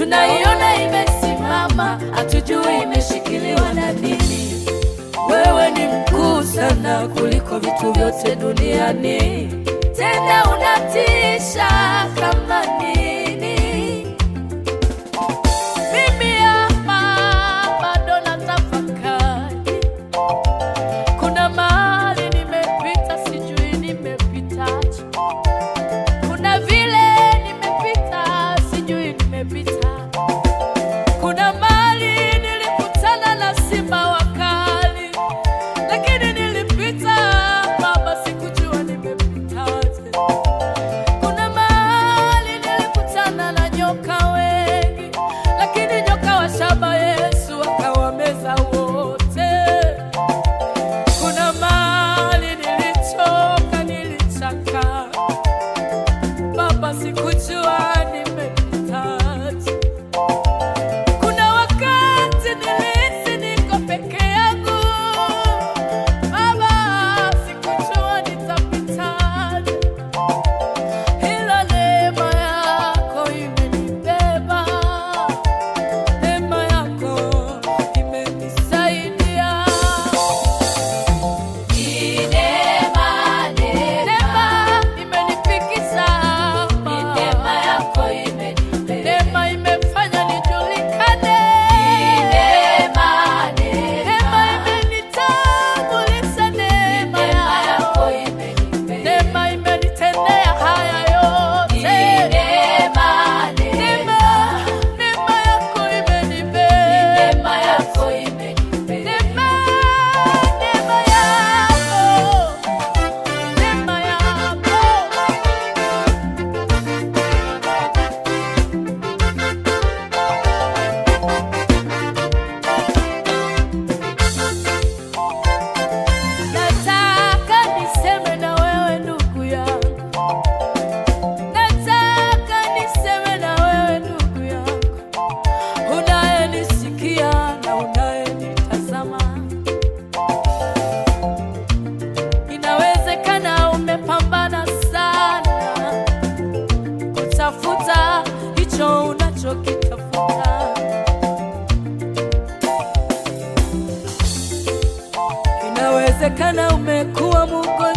tunaiona imesimama, hatujui imeshikiliwa na nini. Wewe ni mkuu sana kuliko vitu vyote duniani, tena unatisha kama nini. Mimi hapa bado natafakari, kuna mahali nimepita, sijui nimepitaje. Kuna vile nimepita, sijui nimepita. Kuna mahali nilikutana na simba wakali, lakini nilipita Baba, sikujua nimepitaje. Kuna mahali nilikutana na nyoka wengi, lakini nyoka wa shaba Yesu akawameza wote. Kuna mahali nilichoka, nilichaka Baba, sikujua nimepitaje. Kuna wakati nilihisi niko peke yangu Baba, sikujua nitapitaje, ila neema yako imenibeba, neema yako imenisaidia. Neema, neema imenifikisha hapa. Neema imefanya nijulikane. Neema imenitambulisha, neema yako. Neema imenitendea haya yote. Neema, neema yako imenibeba. Neema, neema yako. Neema yako. Nataka niseme na wewe ndugu yangu, nataka niseme na wewe ndugu yangu, unayenisikia na unayenitazama. Inawezekana umepambana sana kutafuta hicho unachokitafuta. Inawezekana umekuwa mgonjwa